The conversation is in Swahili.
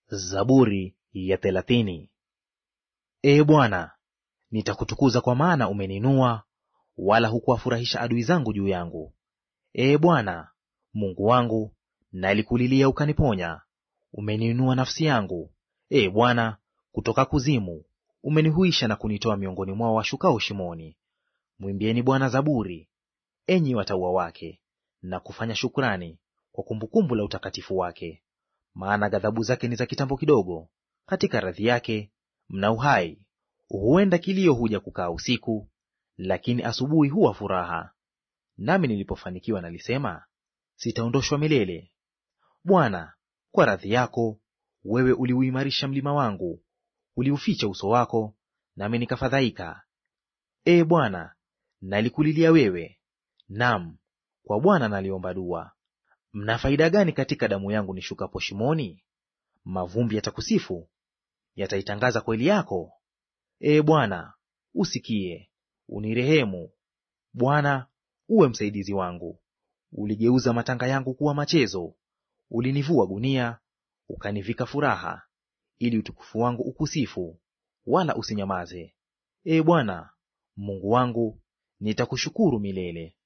Zaburi ya thelathini. Ee Bwana, nitakutukuza kwa maana umeninua, wala hukuwafurahisha adui zangu juu yangu. Ee Bwana Mungu wangu, nalikulilia ukaniponya. Umeniinua nafsi yangu. Ee Bwana, kutoka kuzimu umenihuisha na kunitoa miongoni mwao washukao shimoni. Mwimbieni Bwana zaburi, enyi watauwa wake, na kufanya shukrani kwa kumbukumbu la utakatifu wake. Maana ghadhabu zake ni za kitambo kidogo, katika radhi yake mna uhai. Huenda kilio huja kukaa usiku, lakini asubuhi huwa furaha. Nami nilipofanikiwa nalisema, sitaondoshwa milele. Bwana, kwa radhi yako wewe uliuimarisha mlima wangu, uliuficha uso wako, nami nikafadhaika. Ee Bwana, nalikulilia wewe, nam kwa Bwana naliomba dua. Mna faida gani katika damu yangu nishukapo shimoni? Mavumbi yatakusifu, yataitangaza kweli yako. Ee Bwana, usikie, unirehemu. Bwana, uwe msaidizi wangu. Uligeuza matanga yangu kuwa machezo, ulinivua gunia, ukanivika furaha, ili utukufu wangu ukusifu, wala usinyamaze. Ee Bwana Mungu wangu, nitakushukuru milele.